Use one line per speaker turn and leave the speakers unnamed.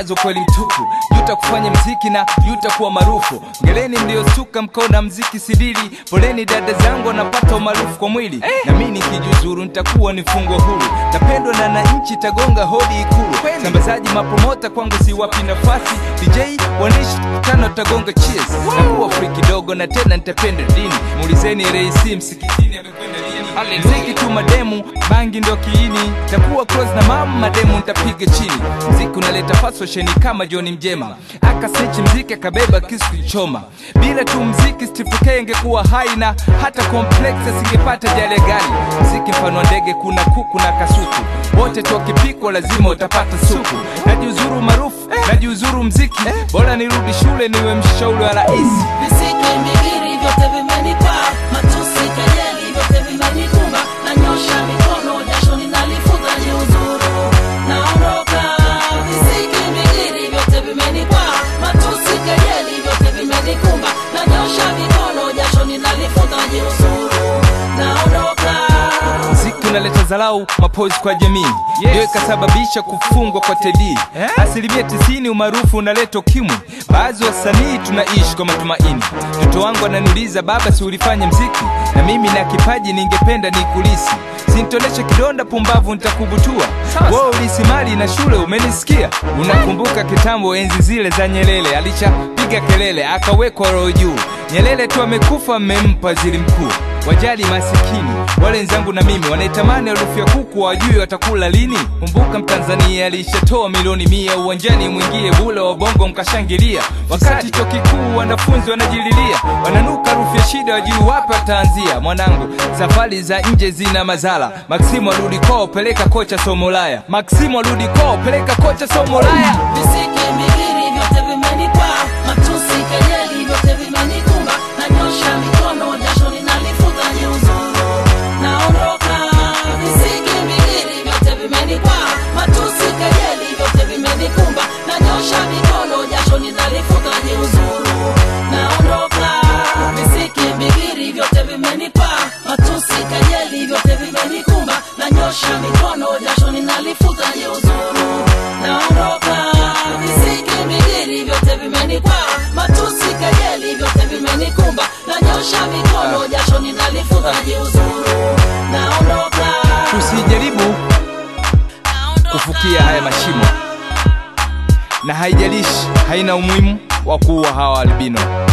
kazi kweli mtupu yuta kufanya mziki na yuta kuwa maarufu ngeleni mliosuka mkaona mziki sidili poleni dada zangu wanapata umaarufu kwa mwili na mi nikijuzuru nitakuwa ni fungo huru tapendwa na na nchi tagonga hodi ikulu sambazaji mapromota kwangu si wapi nafasi dj wanishi tano tagonga cheers nakuwa free kidogo na tena nitapenda dini muulizeni reisi msikitini amekwenda lini mziki tu mademu bangi ndo kiini takuwa close na mama mademu ntapiga chini mziki unaleta fashion kama John Mjema akasechi mziki akabeba kisu choma bila tu mziki Steve K ingekuwa hai na hata complex asingepata jale gani mziki mfano wa ndege kuna kuku na kasuku wote tu wakipikwa lazima utapata supu najiuzuru maarufu najiuzuru mziki bora nirudi shule niwe mshauri wa rais
Visiki, mbigiri, vyote vimenipa matusi, kejeli, vyote vimenikumba. Nanyosha mikono, jasho ninalifuta, jiuzuru, naondoka. Visiki, mbigiri, vyote vimenipa matusi, kejeli, vyote vimenikumba. Nanyosha mikono, jasho ninalifuta, jiuzuru, naondoka.
mziki unaleta zalau mapozi kwa jamii ndio ikasababisha kufungwa kwa tedi asilimia tisini umaarufu unaleta ukimwi baadhi wasanii tunaishi kwa matumaini mtoto wangu ananiuliza baba si ulifanya mziki na mimi na kipaji ningependa nikulisi sintoneshe kidonda pumbavu nitakubutua wewe ulisi mali na shule umenisikia unakumbuka kitambo enzi zile za nyelele alishapiga kelele akawekwa roho juu nyelele tu amekufa mmempa waziri mkuu wajali masikini wale wenzangu na mimi wanaitamani harufu ya kuku wajui watakula lini kumbuka mtanzania alishatoa milioni mia uwanjani mwingie bule wa bongo mkashangilia wakati chuo kikuu wanafunzi wanajililia wananuka harufu ya shida wajui wapi wataanzia mwanangu safari za nje zina mazala maksimu arudi kwao peleka kocha somolaya maksimu arudi kwao peleka kocha somolaya
Visiki, mbigiri, vyote vimenipa matusi, kejeli, vyote vimenikumba. Nanyosha mikono, jasho ninalifuta, jiuzuru, naondoka. Visiki, mbigiri, vyote vimenipa matusi, kejeli, vyote vimenikumba. Nanyosha mikono, jasho ninalifuta, jiuzuru, naondoka. Visiki, mbigiri, vyote vimenipa matusi, kejeli, vyote vimenikumba. Nanyosha mikono, jasho ninalifuta, jiuzuru, naondoka. Visiki, mbigiri, vyote vimenipa matusi, kejeli, vyote vimenikumba. Nanyosha mikono, jasho ninalifuta, jiuzuru, naondoka.
tusijaribu kufukia haya mashimo na haijalishi haina umuhimu wa kuua hawa albino